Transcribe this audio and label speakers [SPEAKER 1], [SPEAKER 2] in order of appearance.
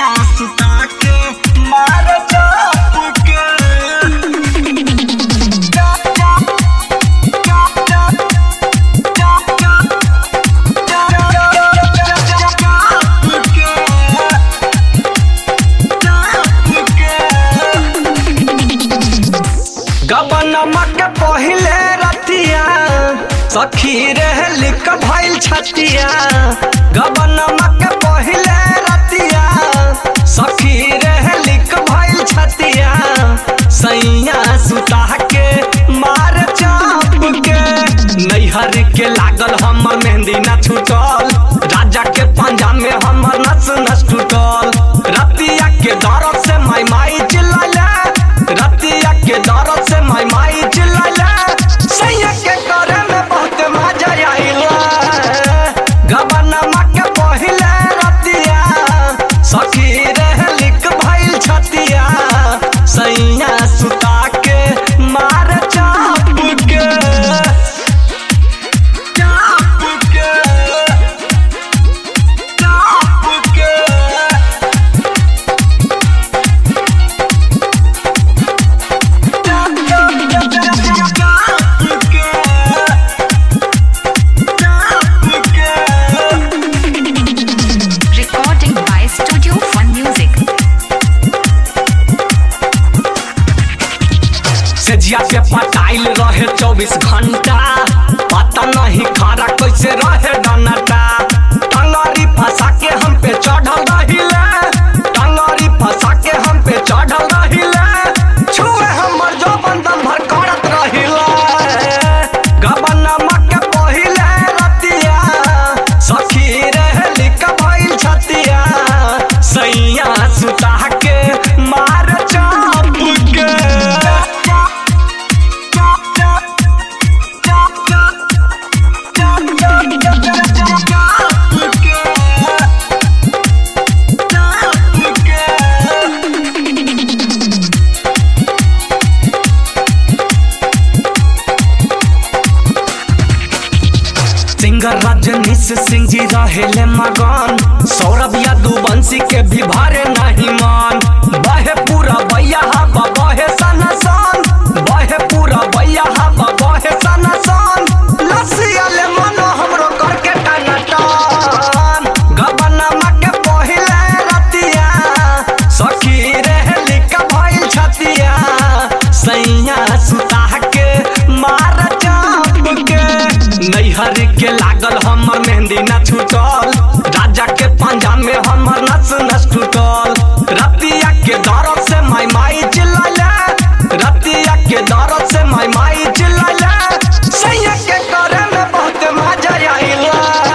[SPEAKER 1] सैया सुता के मार चाप के चाप चाप चाप चाप चाप चाप चाप के चाप के गबनमा के पहिले रतिया सखी रहे लिख भइल छतिया गबनमा के पहिले रतिया सखी रहे लिख भइल छतिया सैया सुता के मार चाप के नैहर के लागल हमर मेहंदी न छूटल राजा के पंजा में हमर नस नस टूटल रतिया के दर्द से माई माई चिल्लाले रतिया के दर्द से माई माई चिल्लाले सैया के करे में बहुत मजा आइला गबनमा के पहिले रतिया सखी रहे लिख भइल छतिया सैया सुता के मार चाप के चाप के चाप के
[SPEAKER 2] Recording by Studio Fun Music.
[SPEAKER 1] सजिया पे पटाइल रहे चौबीस घंटा पता नहीं खारा कैसे रहे डनाटा टंगरी फंसा के हम पे चढ़ल रहिले टंगरी फंसा के हम पे चढ़ल रहिले छुए हमर जो बंदम भर करत रहिले गबनमा के पहिले रतिया सखी रहे लिख भइल छतिया सैया सुता के मार चाप के सिंगर रजनीश सिंह जी रहेले मगन सौरभ यादुवंशी के भी भारे नहीं मान बहे पूरा बैया हवा बहे सनसन बहे पूरा बैया हवा बहे सनसन लसिया ले मनो हमरो करके टनटन गबनमा के पहिले रतिया सखी रहे लिख भइल छतिया सैया सुता के मार चाप के नैहर के लागल हमर मेहंदी न छूटल राजा के पंजा में हमर नस नस टूटल रतिया के दर्द से माई माई चिल्लाले रतिया के दर्द से माई माई चिल्लाले सैया के करे में बहुत मजा आइला